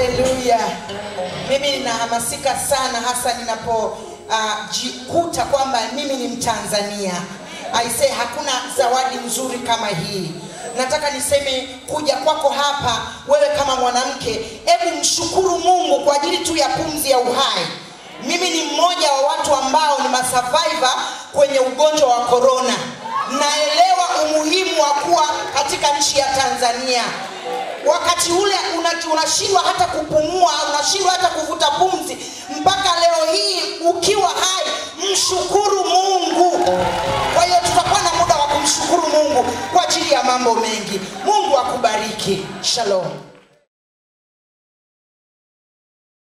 haleluya mimi ninahamasika sana hasa ninapojikuta uh, kwamba mimi ni mtanzania aisee hakuna zawadi nzuri kama hii nataka niseme kuja kwako hapa wewe kama mwanamke hebu mshukuru mungu kwa ajili tu ya pumzi ya uhai mimi ni mmoja wa watu ambao ni masurvivor kwenye ugonjwa wa korona naelewa umuhimu wa kuwa katika nchi ya tanzania wakati ule una- unashindwa hata kupumua unashindwa hata kuvuta pumzi mpaka leo hii ukiwa hai mshukuru mungu kwa hiyo tutakuwa na muda wa kumshukuru mungu kwa ajili ya mambo mengi mungu akubariki shalom